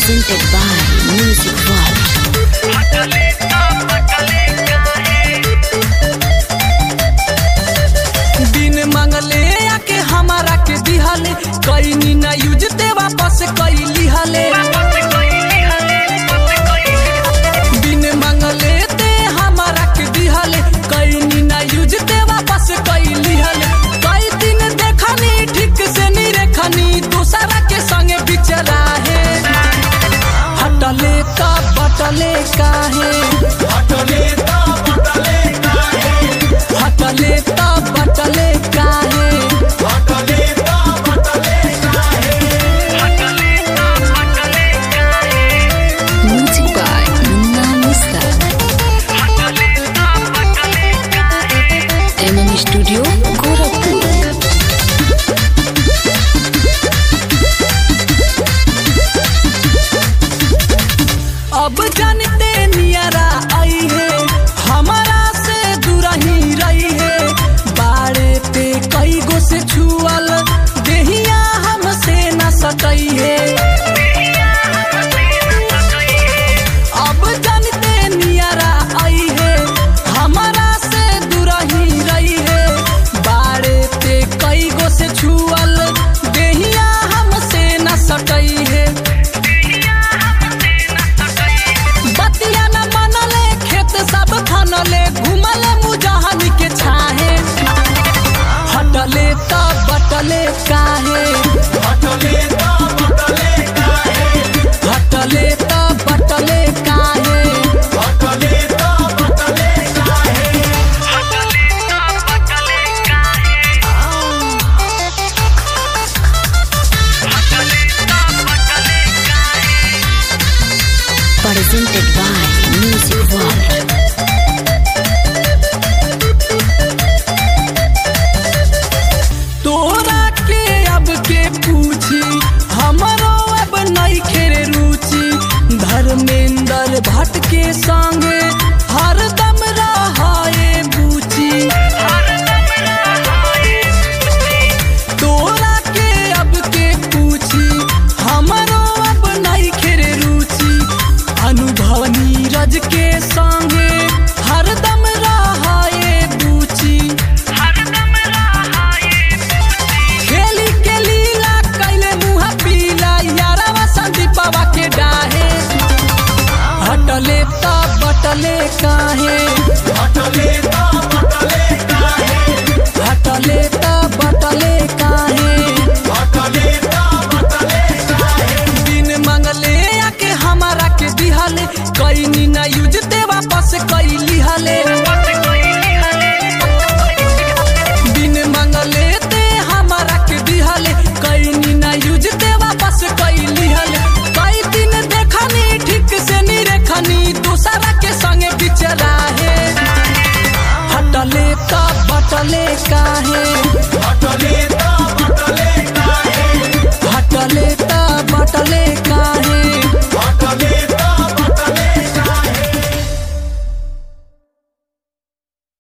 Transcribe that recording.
presented by Music World. बिन मंगले आके हमारा के दिहले कईनी ना यूज ते वापस कई लिहले बिन मंगले ते हमारा के दिहले कईनी ना यूज ते वापस कई लिहले कई दिन देखनी ठीक से नहीं रेखनी दूसरा के संगे बिचरा है हटले का बटले काहे हटले ता बटले काहे Music by Munna Mista. MM Studio, Gorakhpur. अब जानते नियरा आई है हमारा से दूरही रही है बाड़े पे कई गो से छुअल देहिया हमसे न सटई है अब जानते नियरा आई है हमारा से दूरही रही है बाड़े पे कई गो से छुअल देहिया हमसे न सटई है बतिया न मनले खेत सब खनले घुमले मुजहनी के छाहे हटले त बटले काहे हटले त बटले काहे Presented by Music World. तोरा के अब के पूछी हमरो अब नहीं खेरे रुचि धर्मेंद्र भट्ट के संगे हरदम रहाए बूची तोरा के अब के पूछी हमरो अब नहीं खेरे रुचि अनुभव नीरज के संगे हरदम रहाए बूची खेली के लीला कैले मुहा पीला यारवा संदीपवा के डाहे हटले त बटले काहे हटले त बटले काहे बिन मंगले आके हमारा के दिहले कईनी ना यूज ते वापस कई लिहले